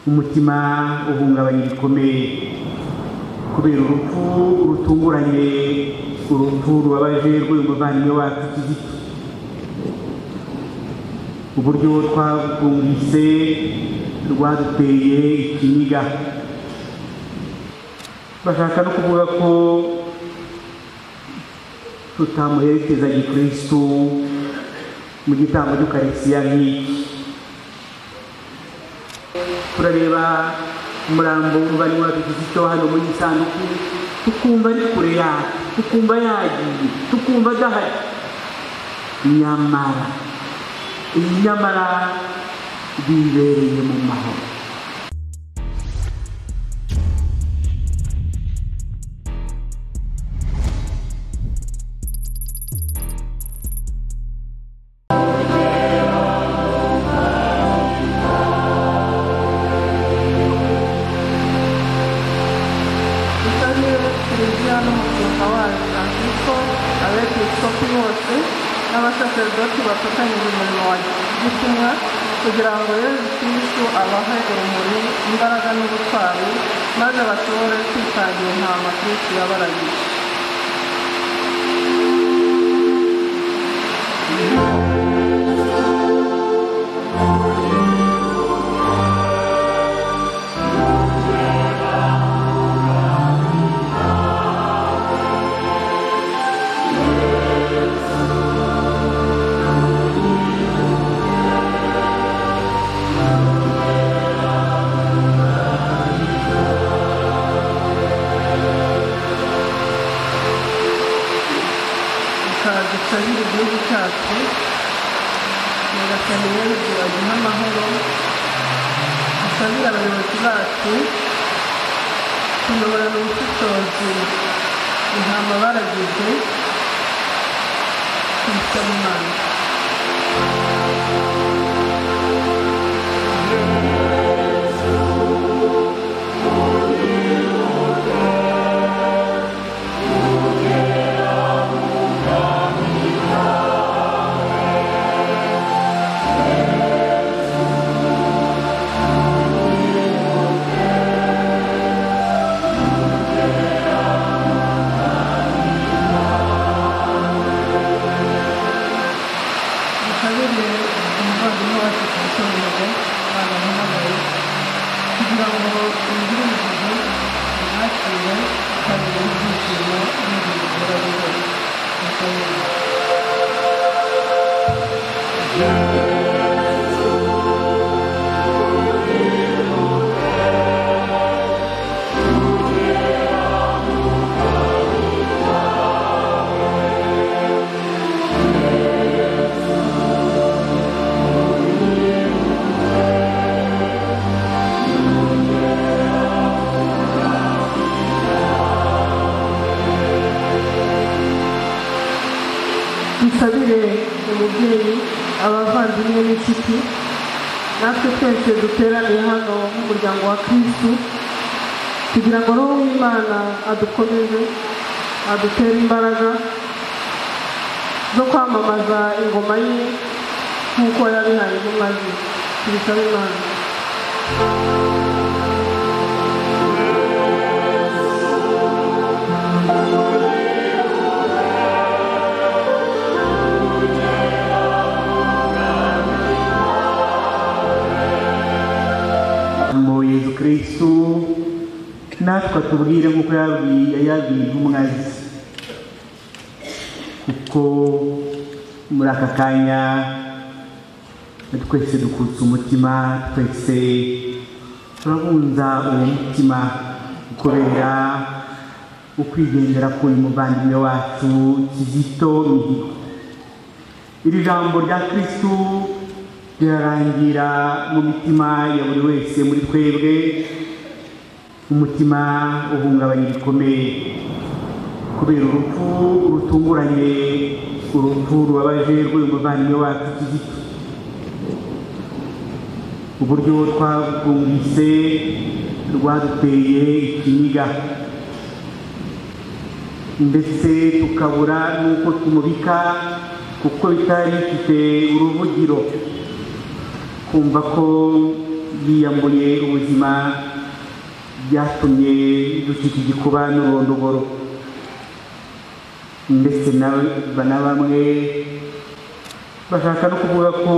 umutima uhungabanye bikomeye kubera urupfu rutunguranye urupfu rubabaje rw'uyu muvandimwe wacu kizito uburyo twakumvise rwaduteye ikiniga bashaka no kuvuga ko tutamuherekeza gikristu mu gitambo cy'ukarisiya nk'iki turareba umurambo w'umuvandimwe wacu kizito hano muri isanduku tukumva ari kure yacu tukumva yagiye tukumva adahari nyamara nyamara bibereye mu mahoro utabera televiziyo n'umushinga wayo francisco abepiskopi bose n'abasaseredoti bafatanyije umurimo wa gitumwa kugira ngo yezu kristu abahe urumuri imbaraga n'ubutwari maze bashobore kwitangira intama kristu yabaragiye bikaba dusabira igihugu cyacu nyagasani yezu aduhe amahoro dusabire abayobozi bacu tuyoborana ubushishozi intama baragize tubisaba imana ukabije umuvandimwe wacu ku itorero baramuhamagaye kugira ngo yinjire mu gihe yakire kandi n'ibyishimo n'ibintu birabihoye mukabije dusabire umubyeyi abavandimwe n'inshuti natwe twese duteraniye hano nk'umuryango wa kristu kugira ngo roho w'imana adukomeze adutere imbaraga zo kwamamaza ingoma ye nk'uko yabihaye intumwa ze tubisaba imana mu yezu kirisitu natwe atubwire nk'uko yabwiye yabwiye intumwa ze kuko muri aka kanya twese dukutse umutima twese turabunza uwo mutima kubera ukwigendera k'uyu muvandimwe wacu kizito mihigo iri jambo rya kirisitu rirarangira mu mitima ya buri wese muri twebwe umutima uhungabanye bikomeye kubera urupfu rutunguranye urupfu rubabaje rw'uyu muvandimwe wacu kizito uburyo twabwumvise rwaduteye ikiniga ndetse tukabura n'uko tumubika kuko bitari bifite uruvugiro kumva ko yiyambuye ubuzima byatumye dushyika igikuba n'urondogoro ndetse na na bamwe bashaka no kuvuga ko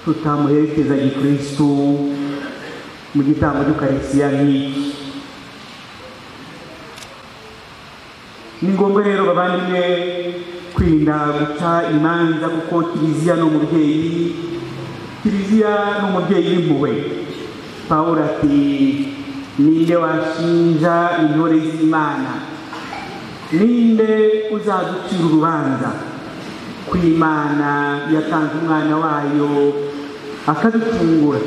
tutamuherekeza gikristu mu gitambo cy'ukarisiya nk'iki ni ngombwa rero bavandimwe kwirinda guca imanza kuko kiliziya ni umubyeyi kiliziya ni umubyeyi w'impuhwe pawulo ati ninde washinja intore z'imana ninde uzaducira urubanza ku imana yatanze umwana wayo akaducungura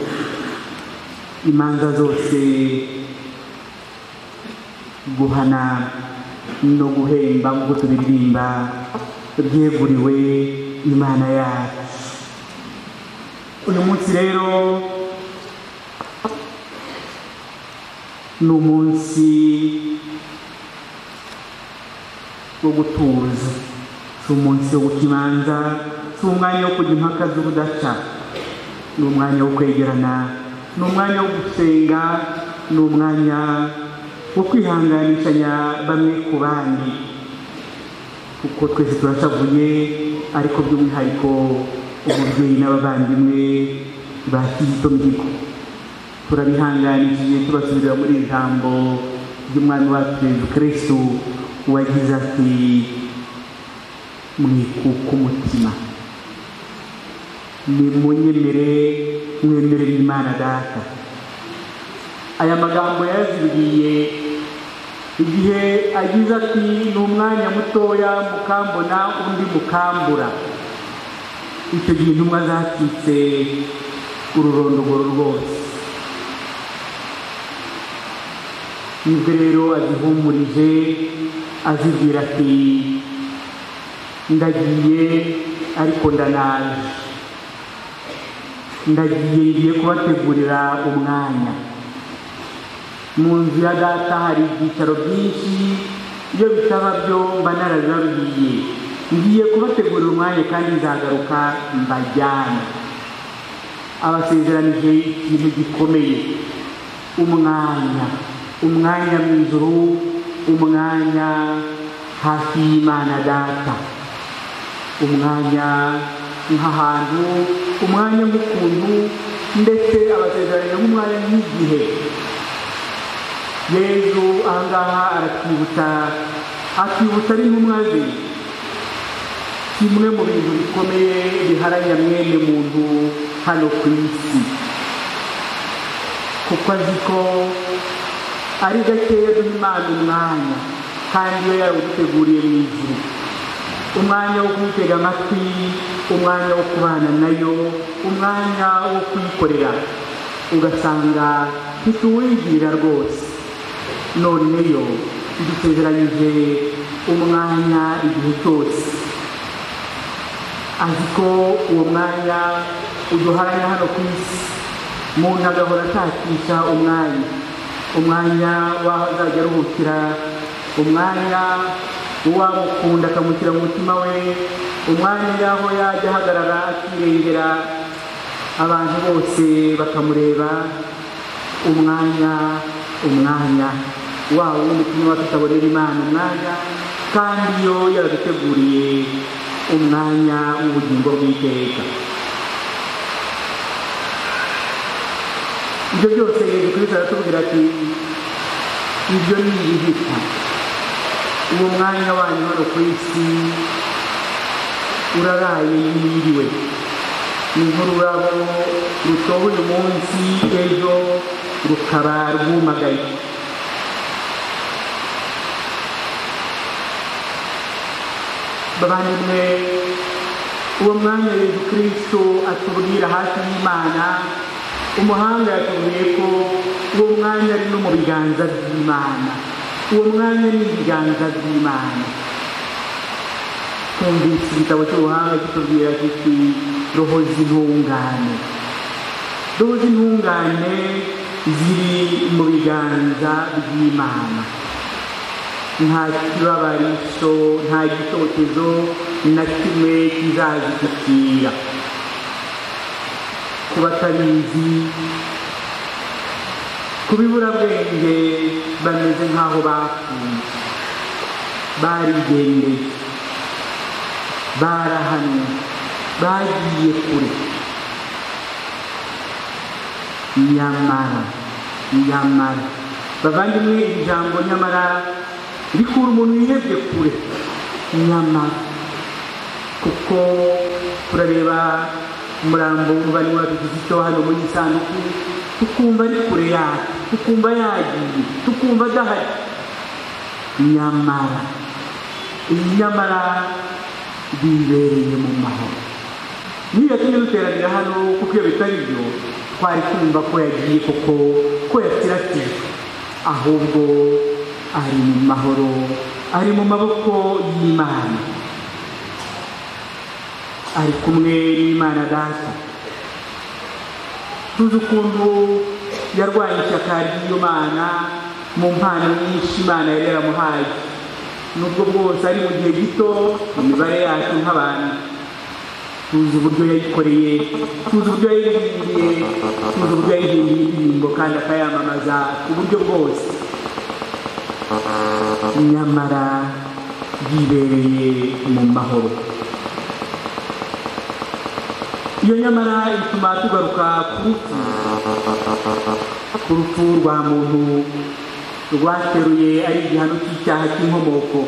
imanza zose guhana no guhemba nk'uko tubiririmba byeguriwe imana yacu uyu munsi rero ni umunsi wo gutuza si umunsi wo guca imanza si umwanya wo kujya impaka z'ubudaca ni umwanya wo kwegerana ni umwanya wo gusenga ni umwanya wo kwihanganishanya bamwe ku bandi kuko twese turatavuye ariko by'umwihariko umubyeyi n'abavandimwe ba kizito mihigo turabihanganishije tubasubirira muri iri jambo ry'umwami wacu yezu kirisitu wagize ati mwikuka umutima nimunyemere mwemere imana data aya magambo yazibwiye igihe agize ati ni umwanya mutoya mukambona undi mukambura icyo gihe intumwa zacitse ururondogoro rwose nibwo rero azihumurije azibwira ati ndagiye ariko ndanaje ndagiye ngiye kubategurira umwanya mu nzu ya data hari ibyicaro byinshi iyo bitaba byo mba narabibabwiye ngiye kubategurira umwanya kandi nzagaruka mbajyana abasezeranije ikintu gikomeye umwanya umwanya mu ijuru umwanya hafi y'imana data umwanya nk'ahantu umwanya nk'ukuntu ndetse abasezeranije nk'umwanya nk'igihe yezu ahangaha aratwibutsa akibutsa ari ntumwa ze kimwe mu bintu bikomeye biharanya mwene muntu hano ku isi kuko azi ko ari gakeya duha imana umwanya kandi iyo yawuteguriye mu ijuru umwanya wo kumutega amatwi umwanya wo kubana nayo umwanya wo kuyikorera ugasanga ntituwigirira rwose none yo idusezeranyije umwanya igihe cyose azi ko uwo mwanya uduharanya hano ku isi umuntu agahora atakisha umwanya umwanya w'aho azajya aruhukira umwanya uwamukunda akamushyira mu mutima we umwanya y'aho yajya ahagarara akirengera abantu bose bakamureba umwanya umwanya waba wundi kunywa tutabonera imana umwanya kandi iyo yaduteguriye umwanya w'ubugingo bw'iteka ibyo byose yezu kristo aratubwira ati ibyo ni ibihita uwo mwanya wanyu hano ku isi uraraye yiriwe ni nk'ururabo rutoha uyu munsi ejo rukaba rwumagaye bavandimwe uwo mwanya yezu kristo atubwira hafi y'imana umuhanga yatubwiye ko uwo mwanya ari no mu biganza by'imana uwo mwanya ni ibiganza by'imana twumvise igitabo cy'ubuhanga kitubwira kiti rohoza intungane rohoza intungane ziri mu biganza by'imana nta kibabarisho nta gitotezo na kimwe kizazigitira ku batabizi ku biburabwenge bameze nk'aho bapfuye barigendeye barahanwe bagiye kure nyamara nyamara bavandimwe iri jambo nyamara rikura umuntu wihebye kure nyamara kuko turareba umurambo w'umubare wabigize icyo hano muri iyi sanduku tukumva ari kure yacu tukumva yagiye tukumva adahari nyamara nyamara bibereye mu mahoro niyo yatumye duteranira hano kuko iyo bitari byo twari kumva ko yagiye koko ko yasiratijwe ahubwo ari mu mahoro ari mu maboko y'imana ari kumwe n'imana data tuzi ukuntu yarwanye ishyaka ry'iyo mana mu mpano nyinshi imana yari yaramuhaye nubwo bwose ari mu gihe gito mu mibare yacu nk'abantu tuzi uburyo yayikoreye tuzi uburyo yayirindiye tuzi uburyo yayirindiye indirimbo kandi akayamamaza ku buryo bwose nyamara yibereye mu mahoro iyo nyamara ituma tugaruka ku rupfu ku rupfu rwa muntu rwateruye ari igihano cy'icyaha cy'inkomoko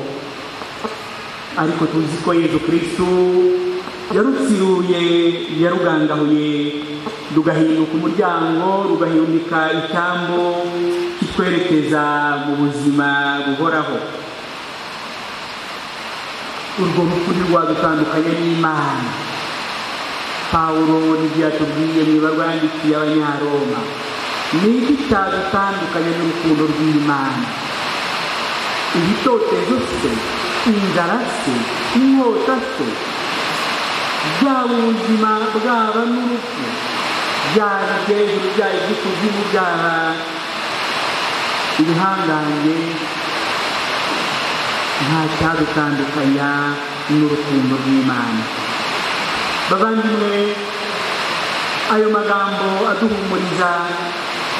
ariko tuzi ko yezu kirisitu yarutsiruye yarugangahuye rugahinduka umuryango rugahindika icyambu kitwerekeza mu buzima buhoraho urwo rupfu ntirwadutandukanye n'imana pawulo n'ibyo yatubwiye mu ibarwandikiye abanyaroma ni iki cyadutandukanye n'urukundo rw'imana ibitotezo se inzara se inkota se bwaba ubuzima bwaba n'urupfu byaba hejuru byaba iby'ikuzimu byaba ibihangange nta cyadutandukanya n'urukundo rw'imana bavandimwe ayo magambo aduhumuriza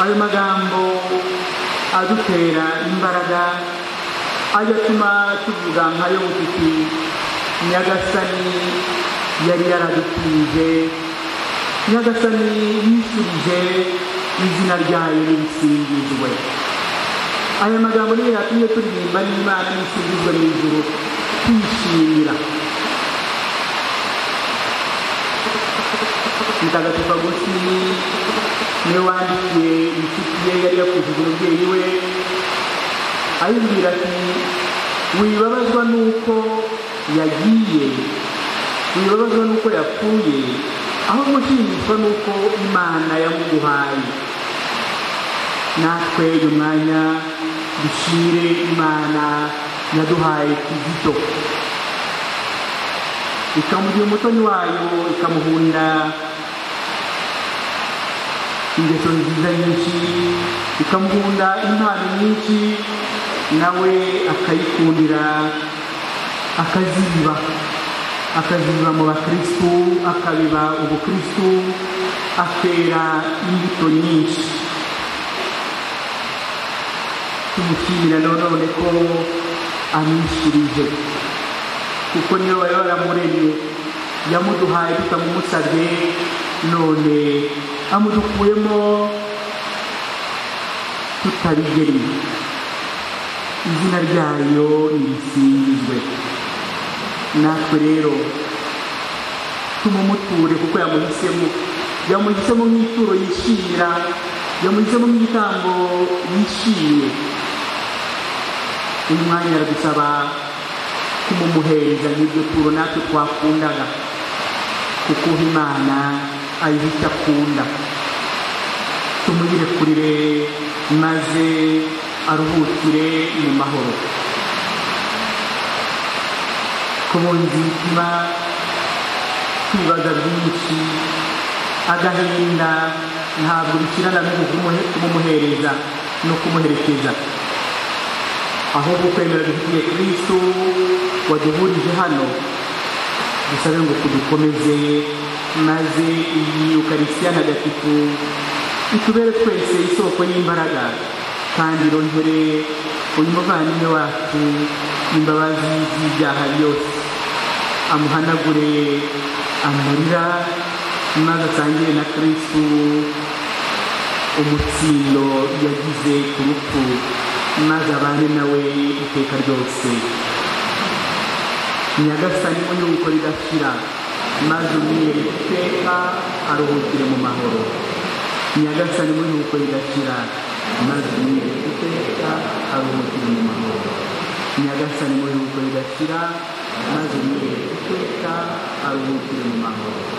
ayo magambo adutera imbaraga agatuma tuvuga nkayo butiti nyagasani yari yaradutije nyagasani yishyurije izina ryayo risingizwe aya magambo niyo yatumye turirimba n'imana yisingizwe mu ijuru twishimira mutagatifu agusini niwe wandikiye inshuti ye yari yakujije umubyeyi we ayibwira ati wibabazwa n'uko yagiye wibabazwa n'uko yapfuye aho gushimishwa n'uko imana yamuguhaye natwe uyu mwanya dushire imana yaduhaye kizito ikamugira umutoni wayo ikamuhunda ingeso nziza nyinshi ikamukunda impano nyinshi nawe akayikundira akaziba akaziba mu bakirisitu akabiba ubukirisitu akera imbuto nyinshi tumushyirira nanone ko amwishyurije kuko niyo bari baramuremye yamuduhaye tutamumusabye none amudukuyemo tutabigeriye izina ryayo ntirisingizwe natwe rero tumumuture kuko yamuhisemo yamuhisemo nk'ituro yishimira yamuhisemo nk'igitambo yishimye uyu mwanya aradusaba kumumuhereza nk'iryo turo natwe twakundaga kuko imana ayihita akunda tumuyirekurire maze aruhukire mu mahoro ku bunzi bituma tubaza byinshi agahinda ntabwo bikirana kumumuhereza no kumuherekeza ahubwo kwemera dufitiye kristo waduhurije hano dusabe ngo tudukomeze maze iyi ukaristiya ntagatifu itubere twese isoko y'imbaraga kandi irongere umuvandimwe wacu imbabazi z'ibyaha byose amuhanagure amarira maze asangire na kristu umutsindo yagize ku rupfu maze abane nawe iteka ryose nyagasani mu yuko ridashira maze umwere iteka aruhukire mu mahoro nyagasani mu yuko ridashira maze umwere iteka aruhukire mu mahoro nyagasani mu yuko ridashira maze umwere iteka aruhukire mu mahoro